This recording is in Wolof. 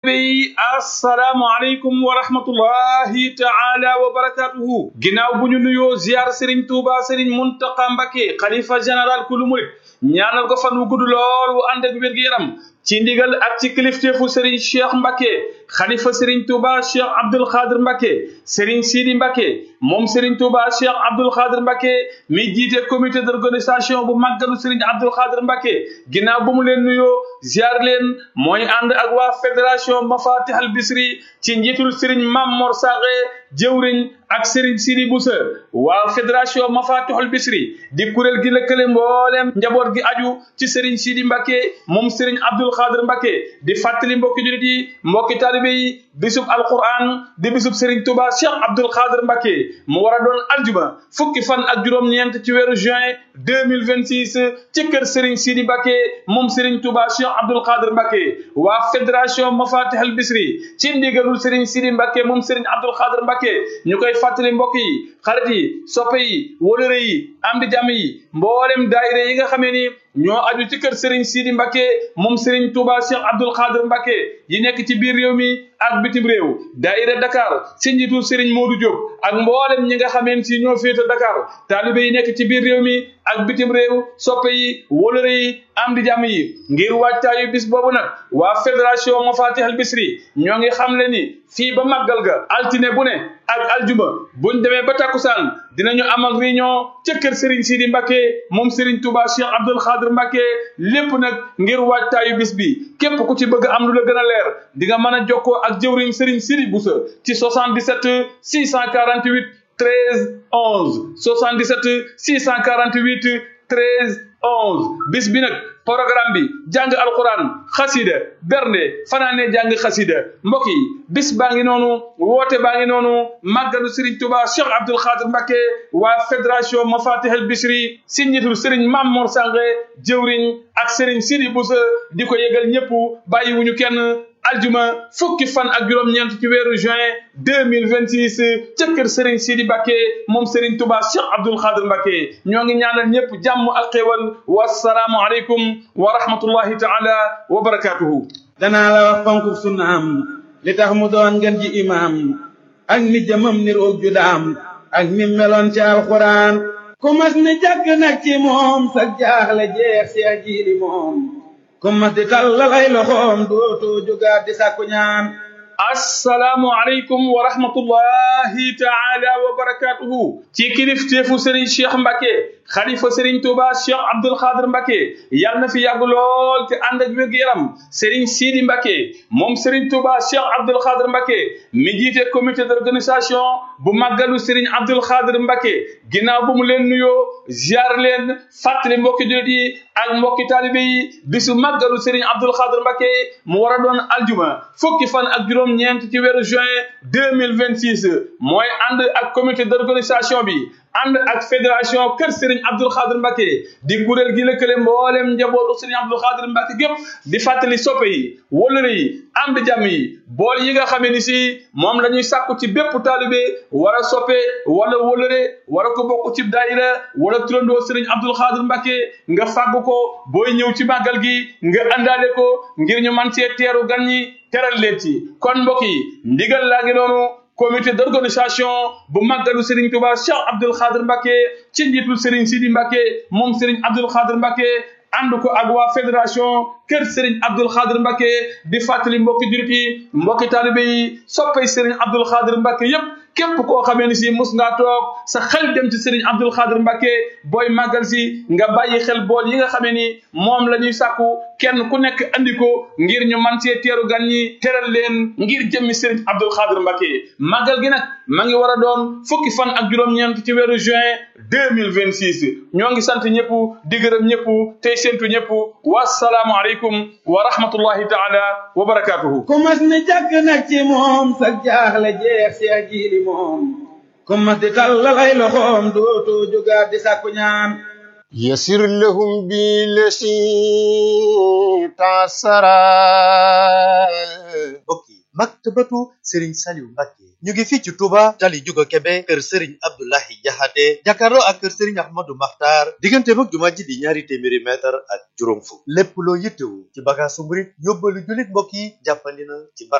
soppe yi assalaamu aleykum wa rahmatullahi taala wa barakatuhu ginnaaw bu ñu nuyoo ziar Serigne Touba Serigne Mountakha Mbacké xalifa général kulu murit ñaanal ko fan wu gudd lool wu ànd ak wér-gu-yaram ci ndigal ak ci kilifteefu Serigne Cheikh Mbacké xalifa Serigne Touba Cheikh Abdoul Khadir Mbacké Serigne Sidi Mbacké moom Serigne Touba Cheikh Abdoul Khadir Mbacké mi jiite comité d'organisation bu màggalu Serigne Abdoul Khadir Mbacké ginnaaw bu mu leen nuyoo ziar leen mooy ànd ak waa fédération Mafatih al Bisri ci njiitul Serigne Mam Mor Saxe jëwriñ ak Serigne Sidi Boussa waa fédération Mafatihul Bisri di kuréel gi lëkkale mbooleem njaboot gi aju ci Serigne Sidi Mbacké moom Serigne Abdoul Khadir Mbacké di fàttali mbokki julit yi mbokki taalibe yi bisub alquran di bisub Serigne Touba Cheikh Abdoul Khadir Mbacké mu war a doon aljuma fukki fan ak juróom-ñeent ci weeru juin deux mille vingt six ci kër Serigne Sidi Mbacké moom Serigne Touba Cheikh Abdoul Khadir Mbacké waa fédération Mafatihul Bisri ci ndigalul Serigne Sidi Mbacké moom Serigne Abdoul Khadir Mbacké ñu koy fàttali mbokk yi xarit yi soppe yi wóolëre yi am di jàmm yi mboolem daayira yi nga xamee ni ñoo aju ci kër Serigne Sidi Mbacké moom Serigne Touba Cheikh Abdoul Khadir Mbacké yi nekk ci biir réew mi ak bitim réew daayira Dakar si njiitu Serigne Modou Diop ak mboolem ñi nga xameen si ñoo féete Dakar taalibe yi nekk ci biir réew mi ak bitim réew soppe yi wóolëre yi am di jàmm yi ngir wàccaayu bis boobu nag waa fédération Mafatihul Bisri ñoo ngi xam le ni fii ba màggal ga altine bu ne ak aljuma buñ demee ba takkusaan dinañu am ak réunion ca kër Serigne Sidi Mbacké moom Serigne Touba Cheikh Abdoul Khadir Mbacké lépp nag ngir wàccaayu bis bi képp ku ci bëgg am lu la gën a leer di nga mën a jokkoo ak jëwriñ Serigne Sidi Boussa ci 77 648 13 11 77 648 13 11 bis bi nag programme bi jàng alquran xasida bernde fanaane jàng xasida mbokk yi bis baa ngi noonu woote baa ngi noonu màggalu Serigne Touba Cheikh Abdoul Khadir Mbacké waa fédération Mafatihul Bisri si njiitul Serigne Mame Mor Sange jëwriñ ak Serigne Sidi Boussa di ko yëgal ñëpp bàyyiwuñu kenn aljuma fukki fan ak juróom-ñeent ci weeru juin deux mille vingt six ca kër Serigne Sidi Mbacké moom Serigne Touba Cheikh Abdoul Khadir Mbacké ñoo ngi ñaanal ñëpp jàmm ak xéewal wasalaamu aleykum wa rahmatullahi taala wa barakatuhu danaa la wax fonk sunnaam li tax mu doon ngeen ji imaam ak ni jëmam ni roog ju daam ak ni meloon ci alxuraan ku mas ni jàkk nag ci moom sa jaaxle jeex seex jiili moom ku mas di tàllal ay loxoom dootoo jógaat di sàkku ñaan assalaamu aleykum wa rahmatullahi taala wa barakatuhu ci kilifteefu Serigne Cheikh Mbacké xalifa Serigne Touba Cheikh Abdoul Khadir Mbacké yàlla na fi yàgg lool te ànd ak wér-gu-yaram Serigne Sidi Mbacké moom Serigne Touba Cheikh Abdoul Khadir Mbacké mi jiite comité d'organisation bu màggalu Serigne Abdoul Khadir Mbacké ginnaaw bu mu leen nuyoo ziar leen fàttali mbokki jullit yi ak mbokki taalibe yi bisu màggalu Serigne Abdoul Khadir Mbacké mu war a doon aljuma fukki fan ak juróom-ñeent ci weeru juin deux mille vingt six mooy ànd ak comité d'organisation bi ànd ak fédération kër Serigne Abdoul Khadir Mbacké di kuréel gi lëkkale mboolem njabootu Serigne Abdoul Khadir Mbacké gépp di fàttali soppe yi wóllëre yi am di jàmm yi bool yi nga xamee ni si moom la ñuy sàkku ci bépp taalibe war a soppe wala wóllëre war a ko bokk ci daayira wala turandoo Serigne Abdoul Khadir Mbacké nga fàgg ko booy ñëw ci màggal gi nga àndaale ko ngir ñu man cee teeru gan ñi teral leen ci kon mbokk yi ndigal laa ngi noonu comité d'organisation bu màggalu Serigne Touba Cheikh Abdoul Khadir Mbacké ci njiitul Serigne Sidi Mbacké moom Serigne Abdoul Khadir Mbacké ànd ko ak waa fédération kër Serigne Abdoul Khadir Mbacké di fàttali mbokki jurit yi mbokki taalibe yi soppay Serigne Abdoul Khadir Mbacké yépp képp koo xamee ni si mus ngaa toog sa xel dem ci Serigne Abdoul Khadir Mbacké booy màggal si nga bàyyi xel bool yi nga xamee ni moom la ñuy sàkku kenn ku nekk andi ko ngir ñu man cee teeru gan ñi teral leen ngir jëmmi Serigne Abdoul Khadir Mbacké màggal gi nag ma ngi war a doon fukki fan ak juróom-ñeent ci weeru juin deux mille vingt six ñoo ngi sant ñëpp di gërëm ñëpp tey séntu ñëpp wasalaamu aleykum wa rahmatullahi taala wa barakatuhu ku mas ni jàkk nag ci moom sa jaaxle jeex seex jiili moom ku mas di tàllal ay loxoom dootoo jógaat di sàkku ñaan يسر لهم بالذي تعسرا mbokk yi maktabatu Serigne Saliou Mbacké ñu ngi fii ci Touba tali Juga Kebe kër Serigne Abdoulahi Jaxate jàkkaarloo ak kër Serigne Ahmadou Makhtar diggante mag jumaa ji di ñaari téeméeri mètre ak juróom fukk lépp loo yittewu ci bagaasu murit yóbbalu jullit mbokk yi jàppandi na ci barab